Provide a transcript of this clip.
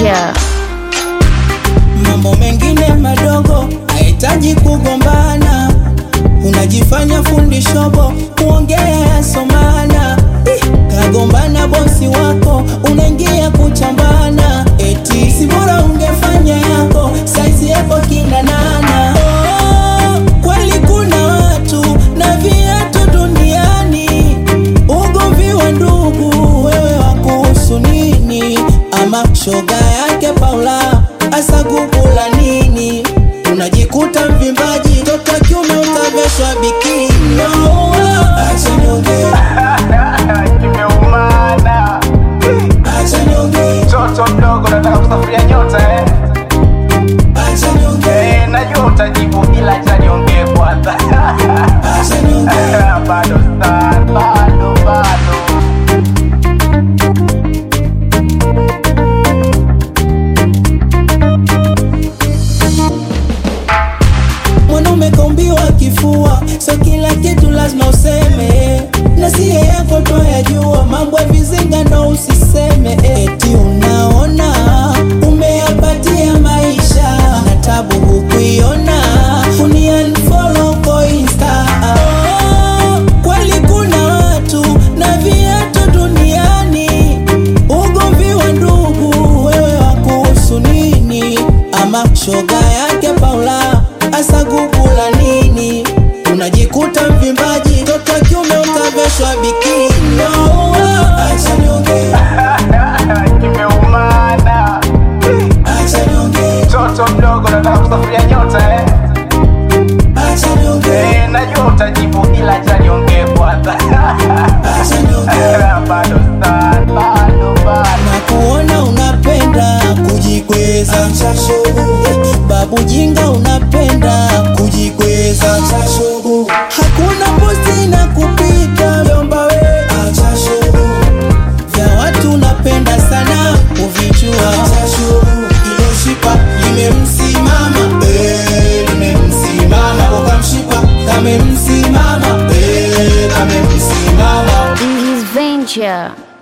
Venture. Mambo mengine madogo hahitaji kugombana, unajifanya fundi shobo, kuongea yasomana. Ih, Kagombana bosi wako, unaingia kuchambana, eti si bora ungefanya yako, saizi yako kina nana. Oh, kweli kuna watu na viatu duniani, ugomvi wa ndugu, wewe wakuhusu nini? Ama shoga yake Paula asagugula nini? Unajikuta mvimbaji, toto wa kiume utaveshwa bikini. No, acha niongee, Kimeumana acha niongee, mtoto mdogo, nataka kusafiria nyota eh. acha niongee, Eh, najua utajibu ila acha niongee kwanza. acha niongee. bado sana, bado bado. Mwanaume kaumbiwa kifua, so kila kitu lazima useme, na siye yako twayajua, mambo ya vizinga ndo usiseme. Eti unaona umeyapatia maisha na tabu hukuiona, uniunfollow kwa Insta. Oh, kweli kuna watu na viatu duniani, ugomvi wa ndugu, wewe wakuhusu nini? Ama shoga yake Paula asagugula nini? Unajikuta mvimbaji, toto wa kiume utaveshwa bikini. No, acha niongee, Kimeumana acha niongee, mtoto mdogo, nataka kusafiria nyota eh. acha niongee, Eh, najua utajibu ila acha niongee kwanza. acha niongee. bado sana, bado bado. na kuona unapenda kujikweza babu jinga unapenda kujikweza hakuna posti na kupita vyomba we vya watu unapenda sana kuvichua ilo shipa limemsimama eh, limemsimama kokamshipa kamemsimama eh, kamemsimama This is Venture.